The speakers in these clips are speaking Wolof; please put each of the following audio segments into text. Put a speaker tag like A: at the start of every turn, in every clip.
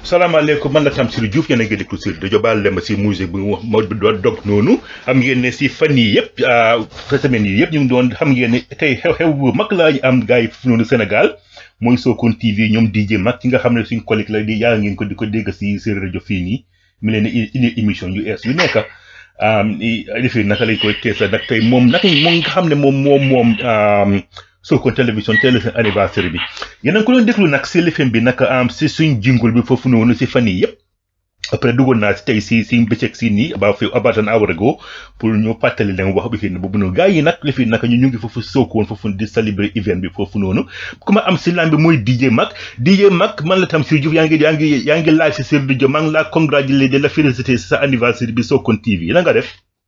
A: salaamaaleykum man la Tamsir Diouf yéen a ngi déglu si rajo Baal Lemba si musique bi wax moo doon dog noonu xam ngeen ne si fan yii yëpp fa semaine yi yëpp ñu ngi doon xam ngeen ne tey xew-xew bu mag laa ñu am gars yi fi noonu Sénégal mooy Sokone TV ñoom DJ Mag ki nga xam ne suñ collègue la di yaa ngeen ko di ko dégg si seen rajo fii nii mi leen di indi émission yu ees yu nekk lifin naka lañ koy teesa nag tey moom naka moom nga xam ne moom moom moom Sokone télévision teel seen anniversaire bi yéen a ngi ko doon déglu nag si lifin bi nag am si suñ jingul bi foofu noonu si fan yii yëpp après duggoon naa si tey si si bëccëg si nii about fi about an hour ago pour ñu fàttali leen wax bi fi boobu noonu gars yi nag lifin naka ñu ñu ngi foofu Sokone foofu di célébrer event bi foofu noonu ku ma am si laan bi mooy DJ Mag DJ Mag man la Tamsir Diouf yaa ngi yaa ngi yaa ngi live si Sir Diop maa ngi laa congratulé de la félicité si sa anniversaire bi Sokone TV la nga def.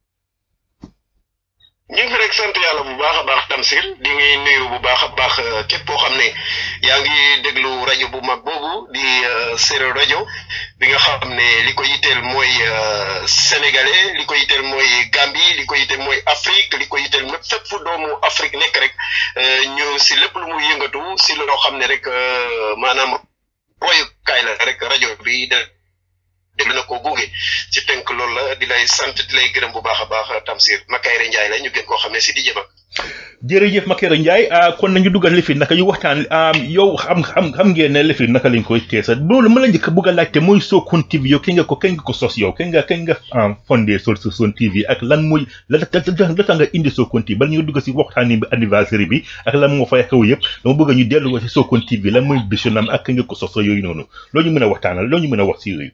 B: ñu ngi fi rek sant yàlla bu baax a baax Tamsir di ngi nuyu bu baax a baax képp koo xam ne yaa ngi déglu rajo bu mag boobu di Séeréer rajo bi nga xam ne li ko yitteel mooy sénégalais li ko yitteel mooy Gambie li ko yitteel mooy Afrique li ko yitteel mépp fépp fu doomu Afrique nekk rek ñu si lépp lu muy yëngatu si loo xam ne rek maanaam royukaay la rek rajo bi de déglu na ko gunge ci tënk loolu la di lay sant di lay gërëm bu baax a baax Tamsir Makayre Ndiaye la ñu gën koo xam ne si di jëma
A: jërëjëf Makayre Ndiaye kon nañu dugal lifin naka yu waxtaan yow xam xam xam ngeen ne lifin naka lañ koy teesa loolu ma la njëkk bëgg a laajte mooy Sokone TV yow kañ nga ko kañ nga ko sos yow kañ nga kañ nga fondé Sokone TV ak lan mooy la la tax nga indi Sokone TV bala ñu dugg si waxtaan bi anniversaire bi ak lan moo fay xew yëpp dama bëgg ñu dellu si Sokone TV lan mooy visionam ak kañ nga ko sos yooyu noonu loolu ñu mën a waxtaanal loolu ñu mën a wax si yooyu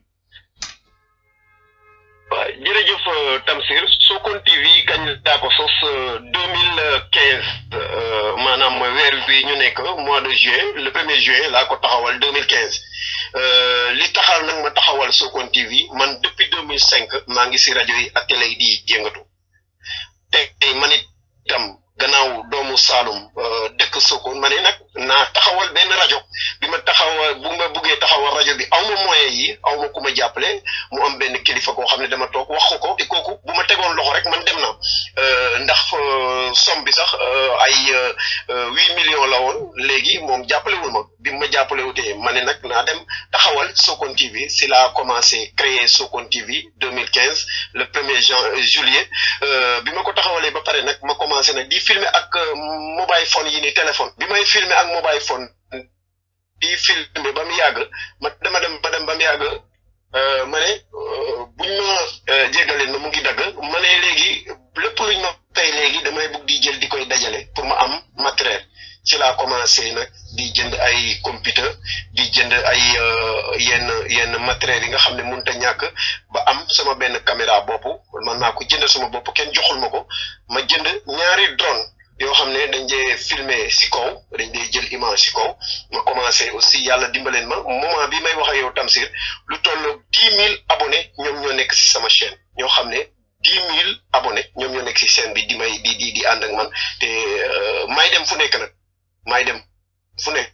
B: waaw jërëjëf Tamsir Sokone TV kañ daa ko sos deux mille quinze maanaam weer bi ñu nekk mois de juin le premier juin laa ko taxawal deux mille quinze li taxal nag ma taxawal Sokone TV man depuis deux mille cinq maa ngi si rajo yi ak télé yi di yëngatu tey man itam gannaaw doomu Saalum dëkk Sokone ma ne nag naa taxawal benn rajo bi ma taxawal bu ma buggee taxawal rajo bi aw ma moyen yi aw ma ku ma jàppale mu am benn kilifa koo xam ne dama toog wax ko ko te kooku bu ma tegoon loxo rek man dem na ndax somme bi sax ay huit millions la woon léegi moom jàppalewul ma bi ma jàppale wutee ma ne nag naa dem taxawal Sokone TV si laa commencé créer Sokone TV deux mille quinze le premier jan juillet bi ma ko taxawalee ba pare nag ma commencé nag di filmer ak mobile phone yi ni téléphone bi may filmer ak mobile phone di filmer ba mu yàgg ma dama dem ba dem ba mu yàgg ma ne buñ ma jégaleen ma mu ngi dagg ma ne léegi lépp luñ ma tey léegi damay bugg di jël di koy dajale pour ma am matériel ci laa commencé nag di jënd ay computer di jënd ay yenn yenn matériel yi nga xam ne mënut a ñàkk ba am sama benn caméra bopp man naa ko jënd sama bopp kenn joxul ma ko ma jënd ñaari drone yoo xam ne dañ dee filmer si kaw dañ dee jël image si kaw ma commencé aussi yàlla dimbaleen ma moment bi may wax ak yow Tamsir lu toll dix mille abonnés ñoom ñoo nekk si sama chaîne ñoo xam ne dix mille abonnés ñoom ñoo nekk si chaîne bi di may di di di ànd ak man te may dem fu nekk nag may dem fu nekk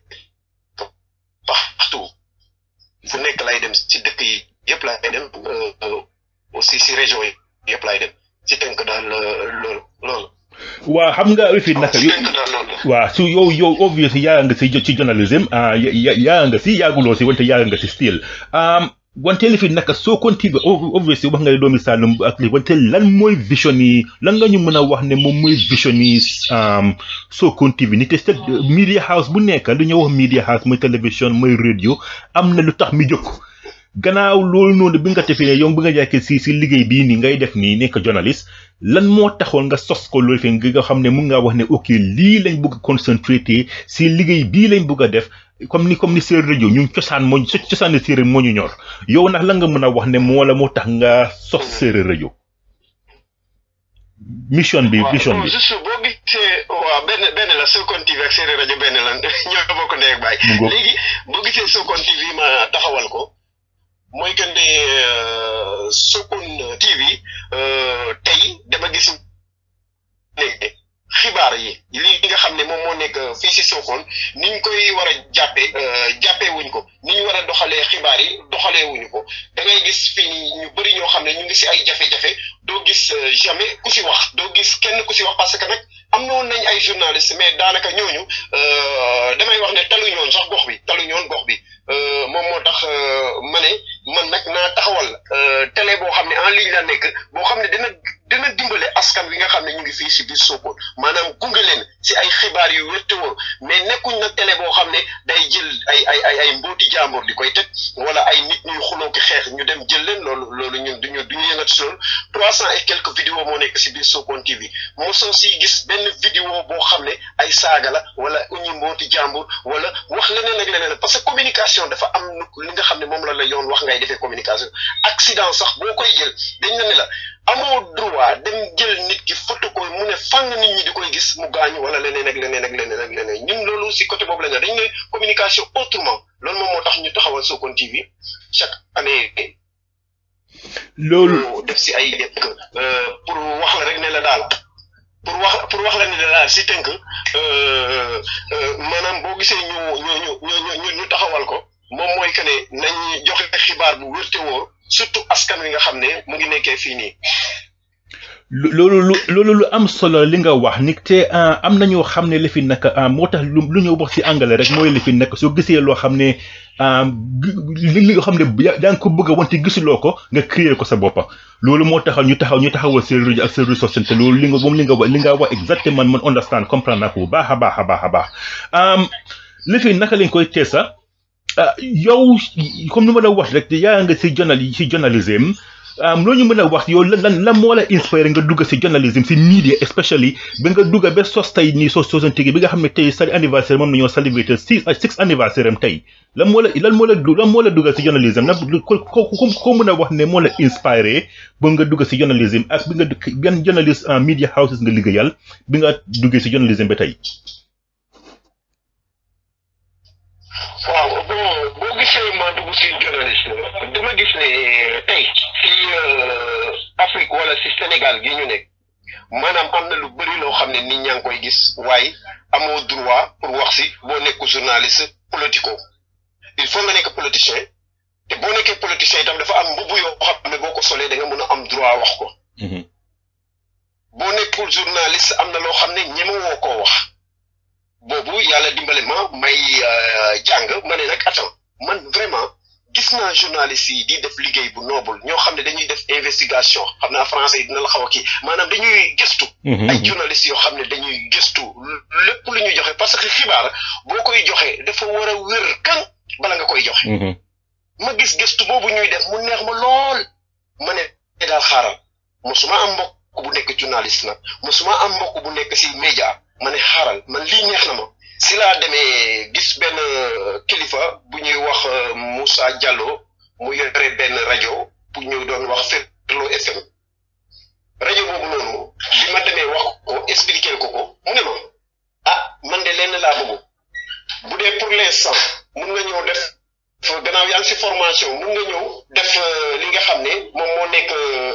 B: partout fu nekk lay dem si dëkk yi yëpp lay dem aussi si région yi yëpp lay dem si tënk daal loolu loolu.
A: waa xam nga fi naka waaw su yow yow obviously yaa nga si ci journalism yaa nga si yaaguloo si wante yaa nga si still wante li fi naka Sokone TV obviously wax nga ne doomi Saalum ak li wante lan mooy vision yi lan nga ñu mën a wax ne moom mooy vision yi Sokone TV ni te set media house bu nekk lu ñuy wax media house mooy télévision mooy radio am na lu tax mi jóg gannaaw loolu noonu bi nga defee ne yow bi nga jàkkee si si liggéey bii nii ngay def nii nekk journaliste lan moo taxoon nga sos ko loolu fi nga xam ne mun ngaa wax ne ok lii lañ bëgg a concentré si liggéey bii lañ bëgg a def comme ni comme ni séeréer rajo ñun cosaan moo cosaani séeréer moo ñu ñor yow nag lan nga mën a wax ne moo la moo tax nga sos séeréer rajo mission bi mission bi
B: juste boo gisee waaw benn benn la Sokone TV ak séeréer rajo benn la ñoo bokk ndey ak baay léegi boo gisee Sokone TV ma taxawal ko mooy que ne Sokone TV tey dama gis ne xibaar yi lii nga xam ne moom moo nekk fii si Sokone ni ñu koy war a jàppee jàppee wuñ ko ni ñu war a doxalee xibaar yi doxalee wuñu ko da ngay gis fii ñu bëri ñoo xam ne ñu ngi si ay jafe-jafe doo gis jamais ku si wax doo gis kenn ku si wax parce que nag am na woon nañ ay journaliste mais daanaka ñooñu damay wax ne taluñoon sax gox bi taluñoon gox bi moom moo tax ma ne man nag naa taxawal télé boo xam ne en ligne la nekk boo xam ne dina dina dimbale askan wi nga xam ne ñu ngi fii si biir Sokone maanaam gunge leen si ay xibaar yu wér te wóor mais nekkuñ nag télé boo xam ne day jël ay ay ay ay mbooti jàmbur di koy teg wala ay nit ñuy xuloo ki xeex ñu dem jël leen loolu loolu ñun duñu duñu yëngat si loolu trois cent et quelques vidéos moo nekk si biir Sokone TV mosoo si gis benn vidéo boo xam ne ay saaga la wala uñu mbooti jàmbur wala wax leneen ak leneen parce que communication dafa am li nga xam ne moom la la yoon wax ngay defee communication accident sax boo koy jël dañ la ne la amoo droit dem jël nit ki photo ko mu ne fang nit ñi di koy gis mu gaañu wala leneen ak leneen ak leneen ak leneen ñun loolu si côté boobu la ñu dañ ne communication autrement loolu moom moo tax ñu taxawal Sokone TV chaque année.
A: loolu
B: def si ay dëkk pour wax la rek ne la daal pour wax pour wax la ne la daal si tënk maanaam boo gisee ñu ñu ñu ñu ñu taxawal ko moom mooy que ne nañ joxe xibaar bu wér te wóor surtout askan wi nga xam ne mu ngi nekkee fii nii.
A: loolu lu loolu lu am solo li nga wax ni te am na ñoo xam ne li fi nekk moo tax lu lu ñu wax ci anglais rek mooy li fi nekk soo gisee loo xam ne li li nga xam ne yaa ngi ko bëgg a wante gisuloo ko nga créer ko sa boppa loolu moo taxaw ñu taxaw ñu taxawal seen rajo ak seen ressource te loolu li nga moom li nga wax li nga wax exactement man understand comprendre naa ko bu baax a baax a baax a baax li fi naka lañ koy teesa yow comme ni ma la wax rek yaa nga si journal si journalisme loo ñu mën a wax yow lan lan lan moo la inspiré nga dugg si journalisme si media especially ba nga dugg ba sos tey nii sos sosantige bi nga xam ne tey sa anniversaire moom nañoo célébré six six anniversaire am tey lan moo la lan moo la lan moo la dugg si journalisme nag ko ko ko mën a wax ne moo la inspiré ba nga dugg si journalisme ak bi nga yan journaliste en media houses nga liggéeyal bi nga duggee si journalisme ba tey.
B: waaw bon boo gisee ma dugg si journaliste dama gis ne tey si Afrique wala si Sénégal gi ñu nekk maanaam am na lu bëri loo xam ne nit ñaa ngi koy gis waaye amoo droit pour wax si boo nekk journaliste politico il faut nga nekk politicien te boo nekkee politicien itam dafa am mbubu yoo xam ne boo ko solee da nga mën a am droit wax ko boo nekkul journaliste am na loo xam ne ñemewoo koo wax boobu yàlla dimbale ma may jàng ma ne nag attends man vraiment gis naa journalistes yi di def liggéey bu noble ñoo xam ne dañuy def investigation xam naa français yi dina la xaw a kii maanaam dañuy gëstu. ay journalistes yoo xam ne dañuy gëstu lépp lu ñuy joxe parce que xibaar boo koy joxe dafa war a wér kan bala nga koy joxe. ma gis gëstu boobu ñuy def mu neex ma lool ma ne daal xaaral mosuma am mbokk bu nekk journaliste nag mosuma am mbokk bu nekk si média. ma ne xaaral man lii neex na ma si laa demee gis benn kilifa bu ñuy wax Moussa Diallo mu yore benn rajo bu ñu doon wax Ferlo FM rajo boobu noonu bi ma demee wax ko expliquer ko ko mu ne ma ah man de lenn laa bëgg bu dee pour l'instant mun nga ñëw def gannaaw yaa ngi si formation mun nga ñëw def li nga xam ne moom moo nekk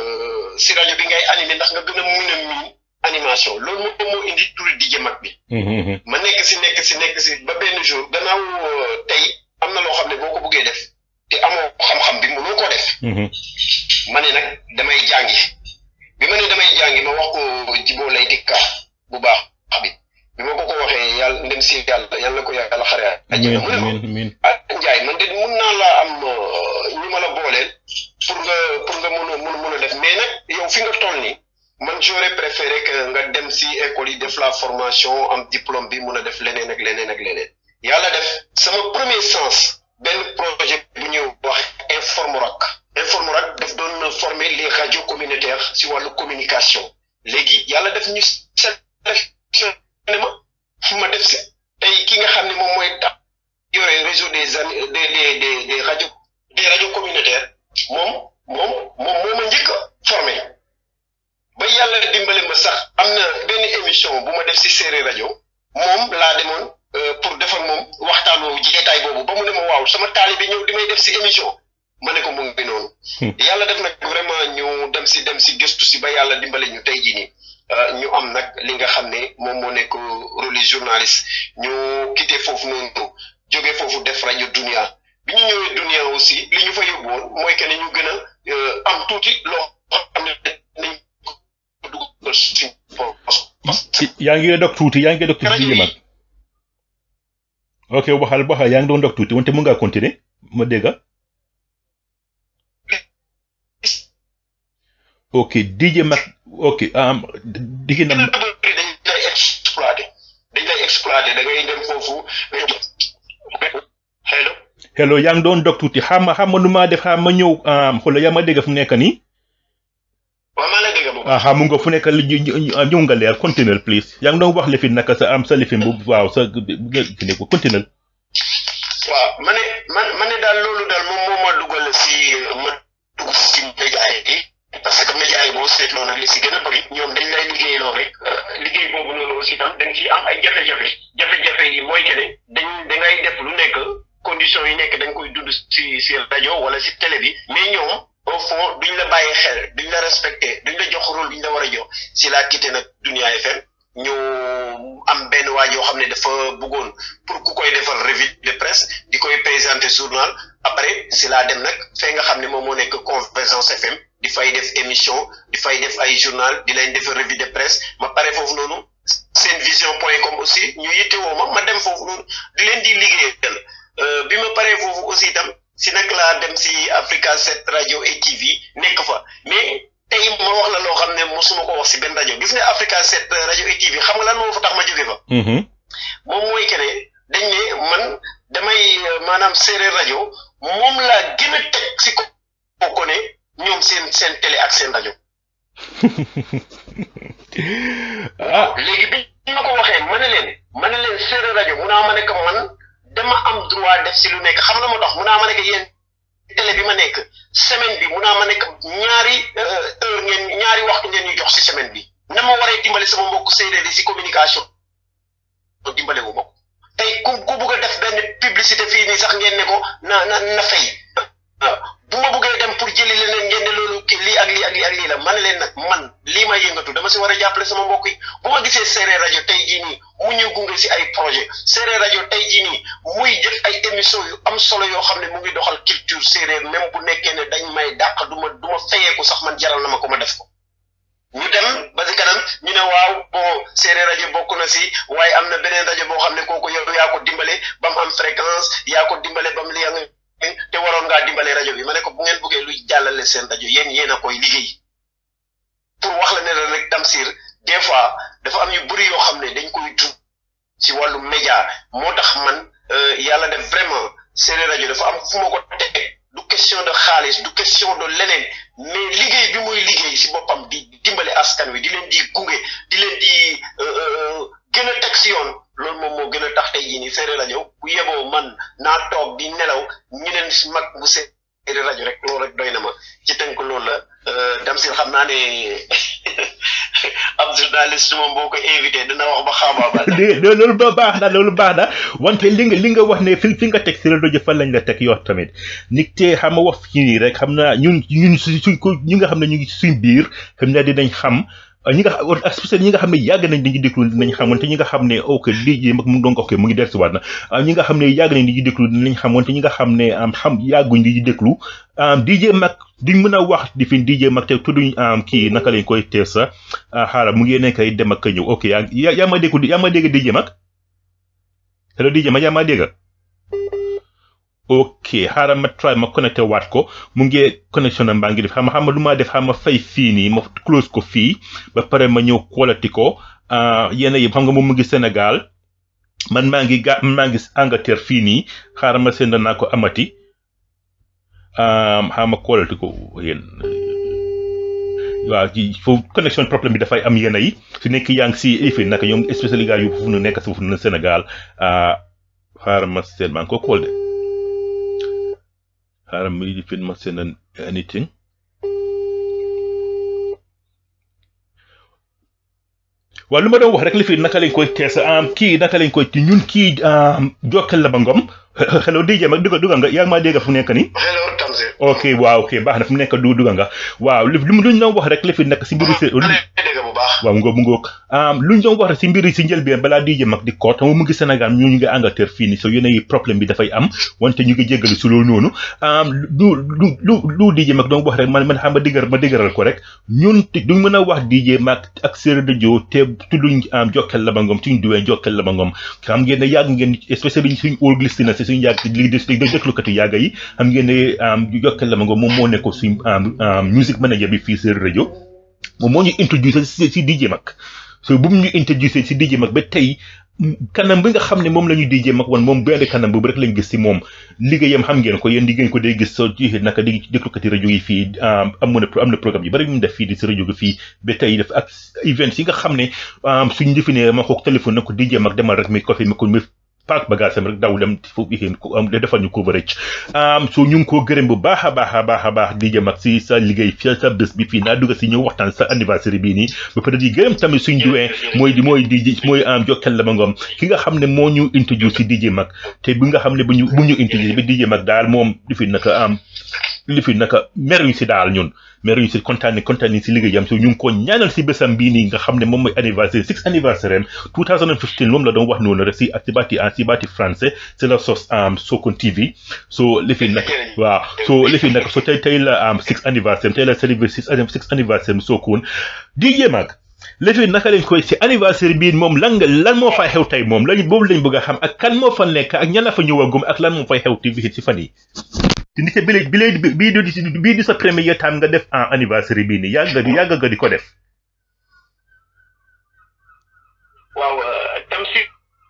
B: si rajo bi ngay animé ndax nga gën a mun a miin animation loolu moom moo indi turi di mag bi. ma nekk si nekk si nekk si ba benn jour gannaaw tey am na loo xam ne boo ko bëggee def te amoo xam-xam bi mënoo ko def. ma ne nag damay jàngi bi ma ne damay jàngi ma wax ko jiboo lay dikka bu baax bi bi ma ko ko waxee yàlla ndem si yàlla yàlla ko yàlla xare ajjana mu ne ma ah Njaay man de mun naa laa am ñu ma la booleel pour nga pour nga mën a mën a def mais nag yow fi nga toll nii. man j'aurais préféré que nga dem si école yi def la formation am diplôme bi mun a def leneen ak leneen ak leneen yàlla def sama premier sens benn projet bu ñuy wax Informorac Informorac daf doon former les radios communautaires si wàllu communication léegi yàlla def ñu sélectionné ma ma def si tey ki nga xam ne moom mooy tax yore réseau des an des des des des radios des radios communautaires moom moom moom moo ma njëkk a formé ba yàlla dimbale ma sax am na benn émission bu ma def si séeréer rajo moom laa demoon pour def ak moom waxtaan woowu jeetaay boobu ba mu ne ma waaw sama taalibe ñëw di may def si émission ma ne ko mu ngi noonu. yàlla def nag vraiment ñu dem si dem si gëstu si ba yàlla dimbale ñu tey jii nii ñu am nag li nga xam ne moom moo nekk rôle journaliste ñu quitté foofu noonu jóge foofu def rajo Dunia bi ñu ñëwee Dunia aussi li ñu fa yóbbu woon mooy que ne ñu gën a am tuuti loo xam ne nañ dugal suñ poos
A: yaa ngi dog tuuti yaa ngi dog tuuti DJ Mag ok waxal waxal yaa ngi doon dog tuuti wante mun ngaa continuer ma dégg ok DJ Mag ok um, digi na
B: dañ lay exploité dañ lay exploité da ngay dem foofu hello
A: hello yaa ngi doon dog tuuti xam ma xam ma nu maa def xam ma ñëw um, xoolal yaa ma dégg fu mu nekk nii
B: waaw maa la dégg bu
A: ah xam nga fu nekk li ñu- ñu- ñu- ñëw nga leer continuer please yaa ngi doon wax lifin naka sa am sa lifin bu waaw sa kii ko continuer
B: waaw ma ne man ma ne daal loolu daal moom moo ma dugal si ma dugg si média yi parce que média yi boo seetloo nag li si gën a bëri ñoom dañ lay liggéeyloo rek liggéey boobu noonu aussi tam dañ ciy am ay jafe-jafe jafe-jafe yi mooy que ne dañ da ngay def lu nekk conditions yi nekk dañ koy dund si si rajo wala si télé bi mais ñoom au fond duñ la bàyyi xel duñ la respecté duñ la jox rôle bi ñu la war a jox si laa quitté nag Dunia FM ñu am benn waa yoo xam ne dafa bëggoon pour ku koy defal revue de presse di koy présenter journal après si laa dem nag fee nga xam ne moom moo nekk Convergence FM di fay def émission di fay def ay journal di leen defal revue de presse ma pare foofu noonu seen vision point com aussi ñu yittewoo ma ma dem foofu noonu di leen di liggéeyal Euh, bi ma paree foofu aussi itam si nag laa dem si Africa 7 radio et TV nekk fa mais tey ma wax la loo xam ne mosuma ko wax si benn rajo gis nga Africa 7 radio et TV xam nga lan moo fa tax ma jóge fa
A: mhm
B: moom mooy que ne dañ ne man damay euh, maanaam séeréer rajo moom laa gën a teg si ko ko ne ñoom seen seen télé ak seen rajo
A: ah
B: léegi bi ma ko waxee ma ne leen ma ne leen séeréer rajo mun naa ma ne que man dama am droit def si lu nekk xam na ma tax mun naa ma ne que yéen télé bi ma nekk semaine bi mun naa ma nekk ñaari euh, heure ngeen ñaari waxtu ngeen ñu jox si semaine bi na ma waree dimbale sama mbokk séeréer yi si communication dimbale wu ma ko tey ku ku bugg a def benn publicité fii nii sax ngeen ne ko na na na fay waaw bu ma buggee dem pour jëli leneen ngeen ne loolu kii lii ak lii ak lii ak lii la man leen nag man lii may yëngatu dama si war a jàppale sama mbokk yi bu ma gisee séeréer rajo tey jii nii mu ñu gunge si ay projet séeréer rajo tey jii nii muy def ay émission yu am solo yoo xam ne mu ngi doxal culture séeréer même bu nekkee ne dañ may dàq du ma du ma fayeeku sax man jaral na ma ko ma def ko ñu dem ba si kanam ñu ne waaw bon séeréer rajo bokk na si waaye am na beneen rajo boo xam ne kooku yow yaa ko dimbale ba mu am fréquence yaa ko dimbale ba mu li nga te waroon ngaa dimbale rajo bi ma ne ko bu ngeen bëggee luy jàllale seen rajo yéen yéen a koy liggéey pour wax la ne la rek Tamsir des fois dafa am yu bëri yoo xam ne dañ koy dund si wàllu média moo tax man euh, yàlla def vraiment séeréer rajo dafa am fu ma ko teg du question de xaalis du question de leneen mais liggéey bi muy liggéey si boppam di dimbale askan wi di leen di gunge di leen di euh, euh, gën a teg si yoon loolu moom moo gën a tax tey jii nii séeréer rajo bu yeboo man naa toog di nelaw ñeneen si mag bu séeréer rajo rek loolu rek doy na ma ci tënk loolu la euh, Damsir xam naa ne ab journaliste moom boo ko invité dina wax ba xaabaabal
A: de de loolu ba baax na loolu baax na wante li nga li nga wax ne fi fi nga teg si rajo fan lañ la teg yow tamit nit te xam nga wax fii nii rek xam naa ñun ñun su suñ ko ñi nga xam ne ñu ngi suñ biir xam naa dinañ xam ñi nga xam especially ñi nga xam ne yàgg nañ dañuy déglu dinañ xam wante ñi nga xam ne ok lii mag mu ngi doon ko ok mu ngi dellusiwaat na ah, ñi nga xam ne yàgg nañ dañuy déglu dinañ xam wante ñi nga xam ne am xam yàgguñ dañuy déglu ah, DJ Mag duñ mën a wax di fi DJ Mag te tudduñ am kii naka lañ koy tees sa ah xaaral mu ngi nekk ay dem ak a ñëw ok yaa yaa yaa ma dégg yaa ma dégg DJ Mag hello DJ Mag yaa ma dégg ok xaaral ma try ma connecté waat ko mu ngi connexion am baa ngi def xam nga xam nga lu ma def xam ma fay fii nii ma close ko fii ba pare ma ñëw quality ko ah yenn yi xam nga moom mu ngi Sénégal man maa ngi ga maa ngi Angleterre fii nii xaaral ma send naa ko amati ah xaaral ma quality ko yéen waaw ci foofu connexion problème bi dafay am yenn yi su nekk yaa ngi si effet naka ñoom especially gars yu foofu nu nekk si foofu nu Sénégal ah xaaral ma seen maa ngi ko call de xaaral ma di fin ma seen anything waaw lu ma doon wax rek li fi naka lañ koy tees am kii naka lañ koy ci ñun kii jokkal la ba ngom hello DJ mag duga duga nga yaa ngi maa dégg fu nekk nii
B: hello Tamsir
A: ok waaw ok baax na fu nekk du duga nga waaw li li mu luñ doon wax rek li fi nekk si mbiru sé
B: ma lay dégg bu baax baax.
A: waaw mu ngoog mu ngoog lu ñu doon wax rek si mbir yi si njëlbeen balaa DJ Mag di ko xam mu ngi Sénégal ñu ñu ngi Angleterre fii nii so yéen problème bi dafay am wante ñu ngi jéggalu si loolu noonu lu lu lu lu DJ Mag doon wax rek man man xam ma dëgër ma dëgëral ko rek ñun duñ mën a wax DJ Mag ak Séeréer rajo te tudduñ Jokal Laba Ngom suñ duwee Jokal Laba Ngom xam ngeen ne yàgg ngeen especially suñ old listeners si suñ yàgg li des déglukat yi yàgg yi xam ngeen ne Jokal Laba Ngom moom moo nekk suñ music manager bi fii Séeréer rajo moom moo ñu introducé si DJ Mag so bu mu ñu introducé si DJ Mag ba tey kanam bi nga xam ne moom la ñu DJ Mag wan moom benn kanam boobu rek lañ gis si moom liggéeyam xam ngeen ko yéen di ngeen ko day gis soo ci naka di déglukati rajo yi fii am na am na programme yu bari yu mu def fii di si rajo gi fii ba tey def ak events yi nga xam ne suñ definee ma ko téléphone na ko DJ Mag demal rek mi ko fi mi ko mi paak bagage am rek daw dem foofu yéen defal ñu coverage so ñu ngi koo gërëm bu baax a baax a baax a baax DJ Mag si sa liggéey fi sa bés bi fii naa dugg si ñëw waxtaan sa anniversaire bii nii ba pare di gërëm tamit suñ duwee mooy mooy DJ mooy am Jokal Laba Ngom ki nga xam ne moo ñu introduce si DJ Mag te bi nga xam ne bu ñu bu ñu introduce bi DJ Mag daal moom li fi naka am li fi naka meruñ si daal ñun meruñ si kontaan kontaan si liggéeyam so ñu ngi ko ñaanal si bésam bii nii nga xam ne moom mooy anniversaire six anniversaire am 2015 moom la doon wax noonu rek si ak si baati si baati français c'est la sos am Sokone TV so li fi nag waaw so li fi nag so tey tey la am six anniversaire tey la célébrer six six anniversaire am Sokone DJ Mag léegi naka lañ koy si anniversaire bii moom lan nga lan moo fay xew tey moom lañ boobu lañ bëgg a xam ak kan moo fa nekk ak ñan la fa ñëwagum ak lan moo fay xew TV si fan yi te ni bi bi bii di bii di sa premier time nga def en anniversaire bii nii yàgg di yàgg nga di ko def.
B: waaw tam si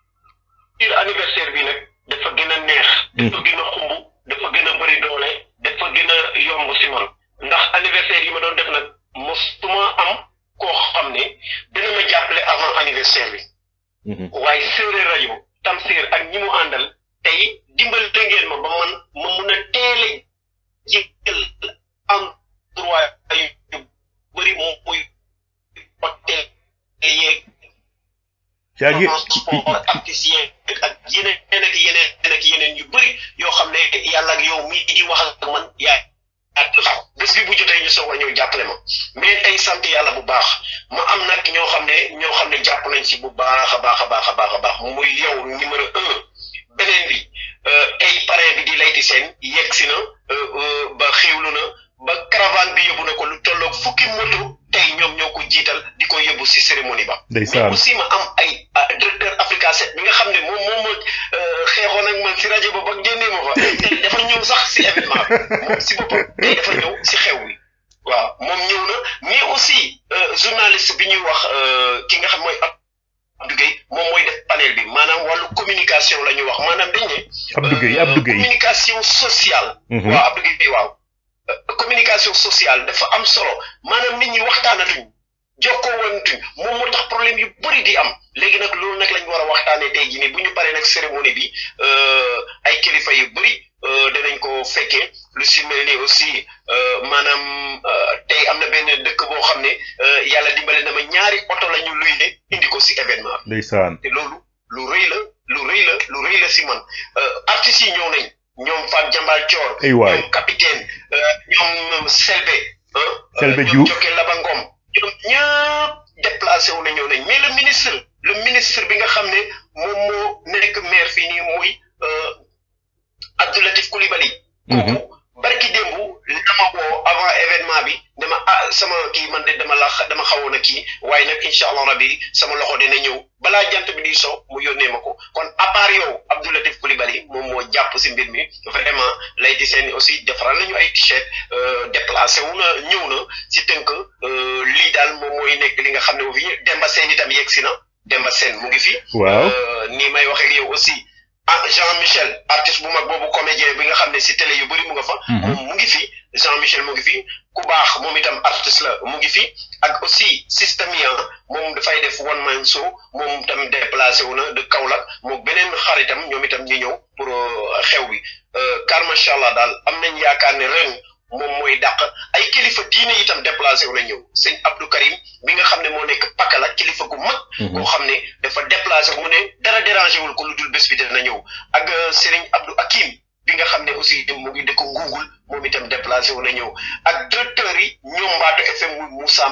B: anniversaire bi nag dafa gën a neex. dafa gën a xumb dafa gën a bëri doole dafa gën a yomb si man ndax anniversaire yi ma doon def nag mosuma am koo xam ne dina ma jàppale avant anniversaire bi. waaye séeréer rajo Tamsir ak ñi mu àndal tey dimbal ngeen ma ba man ma mun a teel a jël endroit yu bëri moom muy hôtel yeeg.
A: yaa ngi
B: transport artisien ak yeneen ak yeneen ak yeneen yu bëri yoo xam ne yàlla ak yow mii di wax ak man yaa ak bés bi bu jotee ñu soog a ñëw jàppale ma mais tey sant yàlla bu baax ma am nag ñoo xam ne ñoo xam ne jàpp nañ si bu baax a baax a baax a baax a baax muy yow numéro un beneen bi tey parrain bi di layti seen yegg si na ba xéwlu na ba caravane bi yóbbu na ko lu tolloog fukki moto tey ñoom ñoo ko jiital di ko yóbbu si cérémonie ba.
A: ndeysaan
B: mais aussi ma am ay directeur Africa 7 bi nga xam ne moom moom ma xeexoon ak man si rajo ba ba génnee ma fa tey dafa ñëw sax si événement bi moom si boppam tey dafa ñëw si xew wi. waaw moom ñëw na mais aussi journaliste bi ñuy wax ki nga xam mooy Abdou Gueye moom mooy def panel bi maanaam wàllu communication la ñuy wax maanaam dañ ne.
A: Abdou Gueye Abdou Gueye
B: communication sociale. waaw Abdou Gueye waaw. communication sociale dafa am solo maanaam nit ñi waxtaanatuñ jokkoo wantuñ moom moo tax problème yu bëri di am léegi nag loolu nag lañ war a waxtaanee tey jii nii bu ñu paree nag cérémonie bi ay kilifa yu bëri danañ ko fekkee lu si mel ni aussi maanaam tey am na benn dëkk boo xam ne yàlla dimbale na ma ñaari oto la ñu luy ne indi ko si événement bi.
A: ndeysaan
B: te loolu lu rëy la lu rëy la lu rëy la si man artistes yi ñëw nañ. ñoom Fat Jambal Thior.
A: ay waay
B: ñoom capitaine ñoom Selbe.
A: Selbe Diouf
B: ñoom Jokal Laba Ngom ñoom ñëpp déplacé wu na ñëw nañ mais le ministre le ministre bi nga xam ne moom moo nekk maire fii nii muy Abdoulatif Coulibaly. kooku barki démb dama woo avant événement bi dama ah sama kii man de dama la dama xawoon a kii waaye nag incha allah rabi sama loxo dina ñëw balaa jant bi di so mu yónnee ma ko kon à part yow Abdoulatif Coulibaly moom moo jàpp si mbir mi vraiment lay di seen aussi defaral nañu ay t-shirt déplacé wu na ñëw na si tënk lii daal moom mooy nekk li nga xam ne fi Demba Sène itam yegg si na Demba Sène mu ngi fi.
A: waaw
B: nii may waxee ak yow aussi. ah Jean Michel artiste bu mag boobu comédien bi nga xam ne si télé yu bëri mu nga fa. moom mu ngi fi Jean Michel mu ngi fi ku baax moom itam artiste la mu ngi fi ak aussi systémia moom dafay def one man show moom tam déplacé wu na de Kaolack moom beneen xaritam ñoom itam ñi ñëw pour xew bi car macha allah daal am nañ yaakaar ne ren moom mooy dàq ay kilifa diine itam déplacé wu na ñëw sëñ Abdou Karim bi nga xam ne moo nekk Pakala kilifa gu mag. koo xam ne dafa déplacé mu ne dara dérangé wul ko lu dul bés bi dina ñëw ak Serigne Abdou Akim bi nga xam ne aussi mu ngi dëkk Ngungul moom itam déplacé wu na ñëw ak directeur yi ñoom Mbaatu FM muy Moussa Mané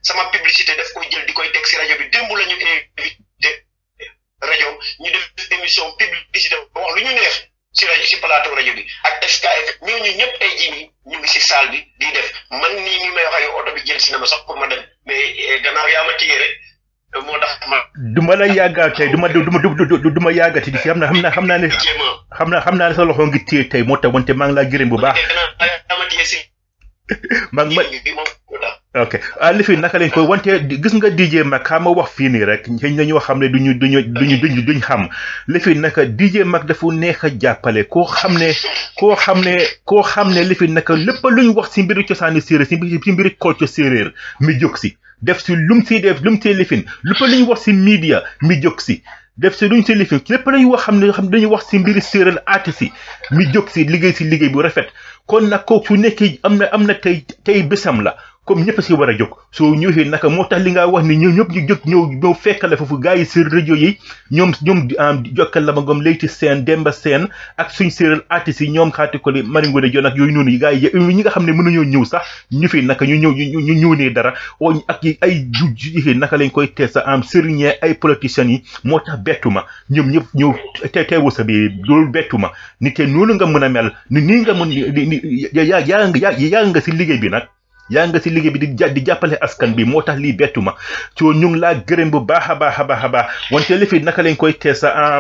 B: sama publicité daf koy jël di koy teg si rajo bi démb la ñu invité rajo ñu def émission publicité wax lu ñu neex si rajo si plateau rajo bi ak SKF ñooñu ñëpp tey jii nii ñu ngi si salle bi di def man nii nii may wax ak yow oto bi jël si na ma sax pour ma dem mais gannaaw yaa ma téye rek moo tax ma.
A: du ma la yàggal tey du ma du ma du du ma yàggati di si xam naa xam naa xam naa ne xam naa xam naa ne sa loxo ngi téye tey moo tax wante maa ngi laa gërëm bu baax.
B: yaa ma téye si.
A: maa ngi ma ok ah li fi naka lañ koy wante gis nga DJ Mag xam nga wax fii nii rek xëy na ñoo xam ne duñu duñu duñu duñu duñ xam li fi naka DJ Mag dafa neex a jàppale koo xam ne koo xam ne koo xam ne li fi naka lépp luñ wax si mbiru cosaani séeréer si mbiri si mbiri culture séeréer mi jóg si def si lum si def lum si lifin lépp luñ wax si media mi jóg si def si luñ si lifin lépp lañu wax xam ne xam dañuy wax si mbiri séeréer artiste yi mi jóg si liggéey si liggéey bu rafet kon nag kooku su nekkee am na am na tey tey bésam la comme ñëpp si war a jóg soo ñëwee naka moo tax li nga wax ni ñoom ñëpp ñu jóg ñëw ñëw fekk la foofu gars yi si rajo yi ñoom ñoom jokkal la ma gom Leyti Sène Demba Sène ak suñ séeréer artistes yi ñoom xaati ko li Mari Ngoné Dione ak yooyu noonu gars yi ñi nga xam ne mënuñoo ñëw sax ñu fi naka ñu ñëw ñu ñëw nee dara oo ak ay ju naka lañ koy tee sa am sëriñee ay politiciens yi moo tax bettu ma ñoom ñëpp ñëw te teewu sa bi loolu bettu ma ni te noonu nga mën a mel ni nii nga mën ni yaa yaa nga yaa nga si liggéey bi nag yaa nga si liggéey bi di di jàppale askan bi moo tax lii bettu ma soo ñu ngi laa gërëm bu baax a baax a baax a baax wante lifi naka lañ koy tee sa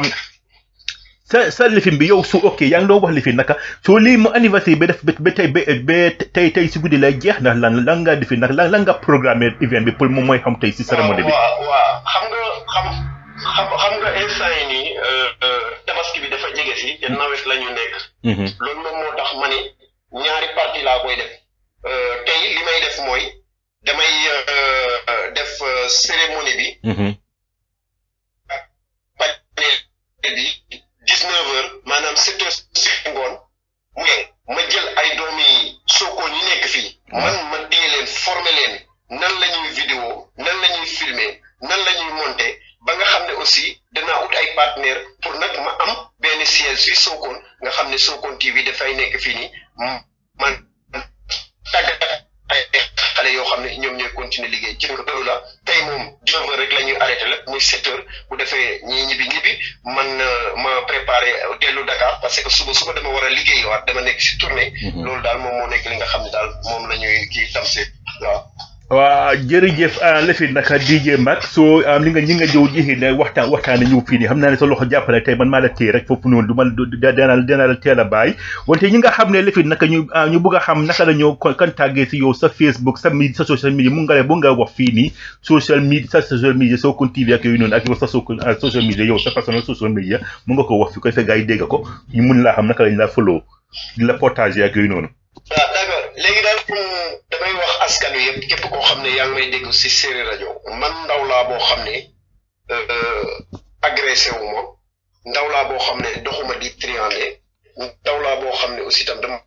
A: sa sa lifin bi yow su ok yaa ngi doon wax lifin naka soo lii mu anniversaire ba def ba tey ba ba tey tey si guddi lay jeex ndax lan lan nga defi nag lan lan nga programme event bi pour moom mooy xam tey si cérémonie bi.
B: waaw waaw xam nga xam xam xam nga instant yi nii tabaski bi dafa jege si te nawet la ñu nekk. loolu moom moo tax ma ne ñaari parti laa koy def. tey li may def mooy damay def cérémonie bi. panel bi dix neuf heures maanaam sept heures si ngoon mu ma jël ay doomi Sokone yi nekk fii. man ma téye leen former leen nan la ñuy vidéo nan la ñuy filmer nan la ñuy monter ba nga xam ne aussi danaa ut ay partenaires pour nag ma am benn siège fii Sokone nga xam ne Sokone TV dafay nekk fii nii man. tàggat ay xale yoo xam ne ñoom ñooy continuer liggéey ci nga loolu la tey moom dix-neuf heures rek la ñuy arrêté la muy sept heures bu defee ñii ñibbi ñibbi man ma préparé dellu Dakar parce que suba suba dama war a liggéeyiwaat dama nekk si tournée. loolu daal moom moo nekk li nga xam ne daal moom la ñuy kii Tamsir waaw.
A: waa jërëjëf lefi naka DJ Mag soo li nga ñi nga jëw jixi ne waxtaan waxtaane ñëw fii nii xam naa ne sa loxo jàppale tey man maa la téye rek foofu noonu du ma dana dana la teel a bàyyi wante ñi nga xam ne lefi naka ñu ñu bëgg a xam naka la ñoo contacter si yow sa Facebook sa mi sa social media mu nga le bu nga wax fii nii social media sa social media Sokone TV ak yooyu noonu ak yow sa Sokone social media yow sa personnel social media mu nga ko wax fi koy fekk gars yi dégg ko ñu mun laa xam naka lañ la follow di la partager ak yooyu noonu
B: waaw d'accord léegi daal damay wax askan wi yëpp képp koo xam ne yaa ngi may dégg si séeréer rajo man ndaw laa boo xam ne agressé wu ma ndaw laa boo xam ne doxuma di triandé ndaw laa boo xam ne aussi tam dama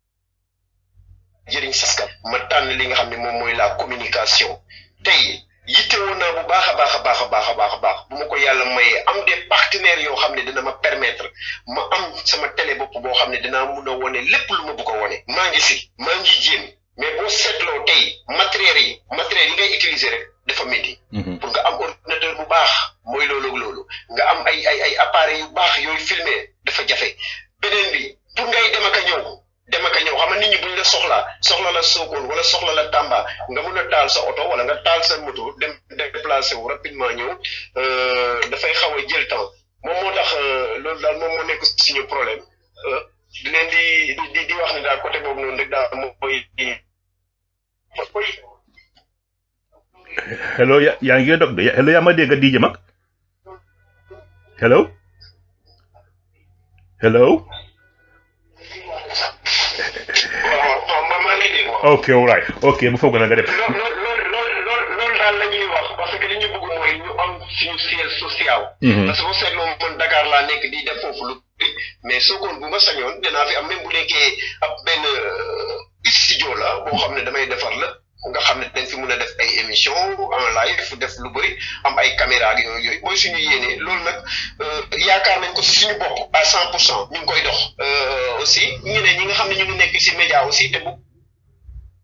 B: jëriñ saskan ma tànn li nga xam ne moom mooy la communication tey yitte woon naa bu baax a baax a baax a baax a baax a baax bu ma ko yàlla mayee am des partenaires yoo xam ne dina ma permettre ma am sama télé bopp boo xam ne dinaa mun a wone lépp lu ma bëgg a wone maa ngi si maa ngi jéem mais boo seetloo tey matériels yi matériels yi ngay utiliser rek dafa métti. pour nga am ordinateur bu baax mooy loolu ak loolu nga am ay ay ay appareils yu baax yooyu filmer dafa jafe beneen bi pour ngay dem ak a ñëw dem ak a ñëw xam nga nit ñi buñ la soxlaa soxla la Sokone wala soxla la Tamba nga mun a taal sa oto wala nga taal sa moto dem déplacé wu rapidement ñëw dafay xaw a jël temps moom moo tax loolu daal moom moo nekk suñu problème di leen di di di wax ne daal côté boobu noonu rek daal moom mooy.
A: hello ya yaa ngi dog de hello yaa ma dégg DJ Mag hello hello. ok all right ok bu foog na nga def.
B: loolu loolu loolu loolu daal la ñuy wax parce que li ñu bëgg mooy ñu am suñu siège social. parce que boo seetloo man Dakar laa nekk di def foofu lu mais Sokone bu ma sañoon dinaa fi am même bu nekkee ab benn studio la boo xam ne damay defar la nga xam ne dañ fi mun a def ay émission en live def lu bëri am ay caméra ak yooyu yooyu mooy suñu yéene loolu nag yaakaar nañ ko si suñu bopp à cent pour cent ñu ngi koy dox aussi ñeneen ñi nga xam ne ñu ngi nekk si média aussi te bu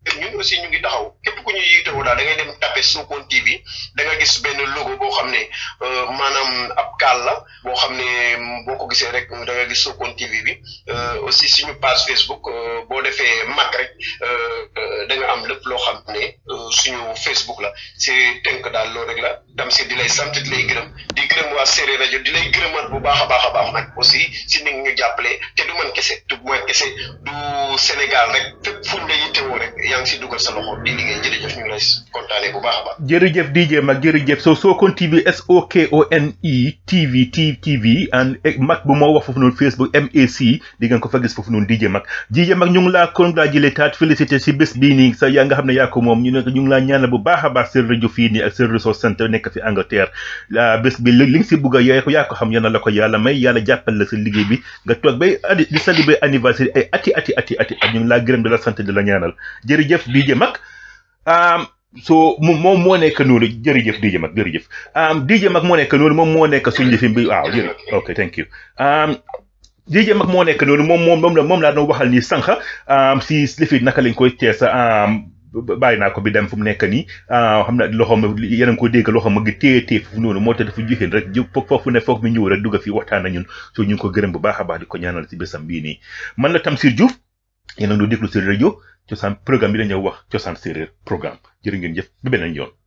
B: ñun aussi ñu ngi taxaw képp ku ñu yiitewoo daal da ngay dem tapé Sokone TV da nga gis benn logo boo xam ne maanaam ab kaal la boo xam ne boo ko gisee rek da nga gis Sokone TV bi aussi suñu page Facebook boo defee mag rek da nga am lépp loo xam ne suñu Facebook la si tënk daal loolu rek la dam si di lay sant di lay gërëm di gërëm waa séeréer rajo di lay gërëmaat bu baax a baax a baax nag aussi si ni ñu jàppale te du man kese du man kese du Sénégal rek fépp fu ñu la yittewoo rek yaa ngi si dugal sa loxo di liggéey jërëjëf ñu ngi lay kontaanee bu baax a baax.
A: jërëjëf DJ Mag jërëjëf so Sokone TV S O K O N E TV T TV and Mag bu moo wax foofu noonu Facebook MAC di ngeen ko fa gis foofu noonu DJ Mag DJ Mag ñu ngi laa congratulé taat félicité si bés bii nii sa yaa nga xam ne yaa ko moom ñu ne ñu ngi laa ñaanal bu baax a baax seen rajo fii nii ak seen resource centre nekk fi Angleterre bés bi li nga si bugg a yaa ko yaa ko xam yal na la ko yàlla may yàlla jàppal la sa liggéey bi nga toog bay di célébrer anniversaire ay ati ati ati ati at ñu ngi laa gërëm di la sant di la ñaanal jërëjëf DJ Mag so moom moo nekk noonu jërëjëf DJ Mag jërëjëf DJ Mag moo nekk noonu moom moo nekk suñu lifin bi waaw jërëjëf ok thank you DJ Mag moo nekk noonu moom moom moom la moom laa doon waxal nii sànq si lifin naka lañ koy teesa bàyyi naa ko bi dem fu mu nekk nii xam na loxo ma yéen a ngi ko dégg loxo ma ngi téye téye foofu noonu moo tax dafa joxeen rek ju foofu ne foog mi ñëw rek dugg fii waxtaan na ñun so ñu ngi ko gërëm bu baax a baax di ko ñaanal si bésam bii nii man la Tamsir Diouf yéen a ngi déglu seen rajo cosaan programme bi dañoo wax cosaan séeréer programme jërë ngeen jëf ba beneen yoon